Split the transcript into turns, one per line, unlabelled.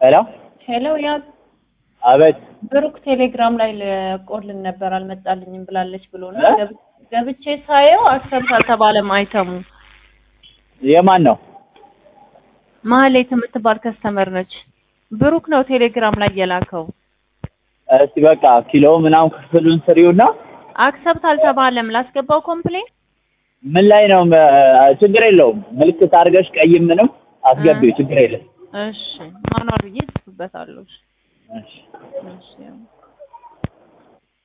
ሄሎ
ሄሎ ያ
አቤት
ብሩክ ቴሌግራም ላይ ልቆልን ነበር አልመጣልኝም ብላለች ብሎ ነው
እ?
ገብ- ገብቼ ሳየው አክሰብት አልተባለም አይተሙ
የማን ነው?
ማህሌት የምትባል ከስተመር ነች ብሩክ ነው ቴሌግራም ላይ የላከው
እስቲ በቃ ኪሎ ምናምን ክፍሉን ስሪውና
አክሰብት አልተባለም ላስገባው ኮምፕሌን
ምን ላይ ነው? እ፣ ችግር የለውም ምልክት አድርገሽ ቀይም ምንም አስገቢው ችግር የለም።
እሺ ማኗል ብዬ ጽፍበታለሁ
እሺ
እሺ ያው